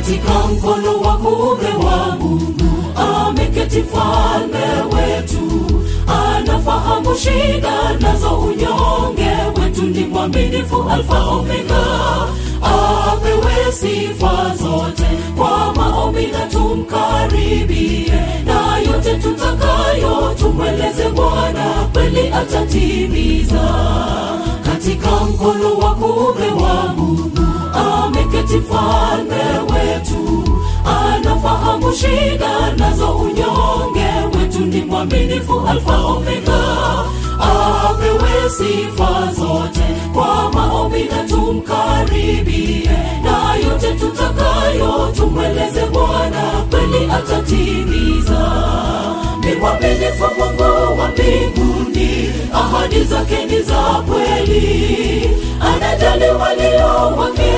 katika mkono wa kuume wa Mungu ameketi mfalme wetu, anafahamu shida nazo unyonge wetu, ni mwaminifu, Alfa Omega, apewe sifa zote kwa maombi na tumkaribie, na yote tutakayo tumweleze Bwana, kweli atatimiza. Katika mkono wa kuume wa Mungu ameketi mfalme wetu, anafahamu shida nazo unyonge wetu, ni mwaminifu, Alfa Omega, apewe sifa zote kwa maombi na tumkaribie, na yote tutakayo tumweleze Bwana, kweli atatimiza. Ni mwaminifu Mungu wa mbinguni, ahadi zake ni za kweli, anajali walio wake,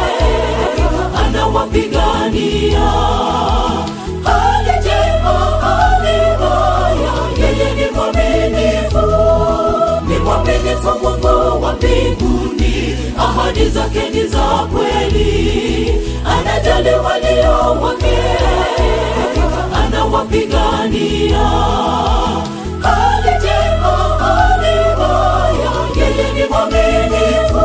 anawapigania hali njema, hali mbaya, yeye ni mwaminifu, ni mwaminifu Mungu wa mbinguni, ahadi zake ni za kweli, anajali walio wake, anawapigania hali njema, hali mbaya, yeye ni mwaminifu.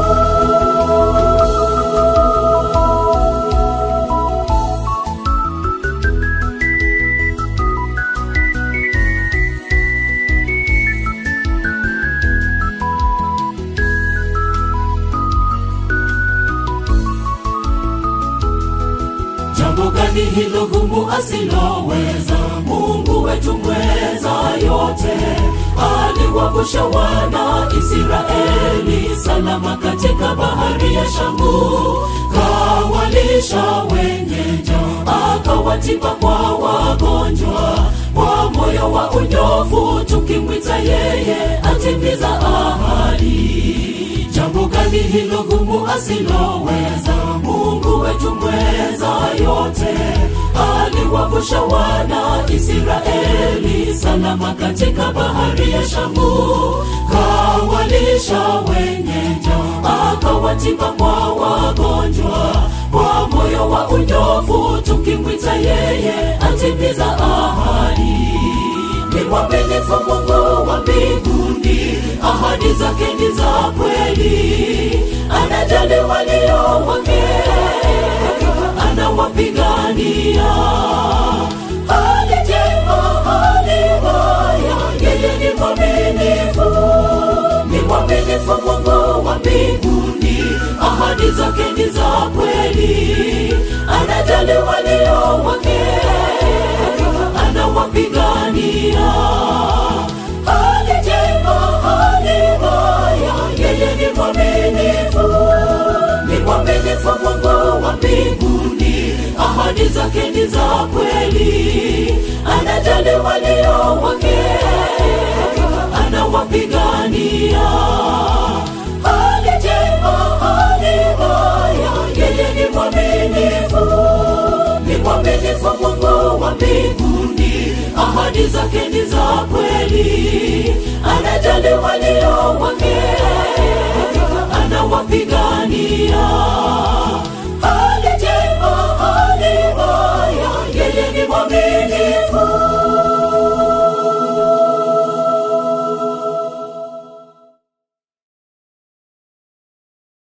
Jambo gani hilo gumu asiloweza? Mungu wetu mweza yote, aliwavusha wana Israeli salama katika bahari ya Shamu, kawalisha wenye njaa, akawatiba kwa wagonjwa, kwa moyo wa unyofu tukimwita yeye atimiza ahadi. Jambo gani hilo gumu asiloweza? Mungu wetu mweza yote, aliwavusha wana Israeli salama katika bahari ya Shamu, kawalisha wenye njaa, akawatiba kwa wagonjwa, kwa moyo wa unyofu tukimwita yeye atimiza ahadi ni mwaminifu Mungu wa mbinguni, ahadi zake ni za kweli, anajali walio wake, anawapigania hali njema, hali mbaya, yeye ni mwaminifu, ni mwaminifu Mungu wa mbinguni, ahadi zake ni za kweli, anajali walio wake anawapigania hali njema, hali mbaya, yeye ni mwaminifu, ni mwaminifu Mungu wa mbinguni, ahadi zake ni za kweli, anajali walio wake, anawapigania hali njema, hali mbaya, yeye ni mwaminifu ni mwaminifu Mungu wa mbinguni, ahadi zake ni za kweli, anajali walio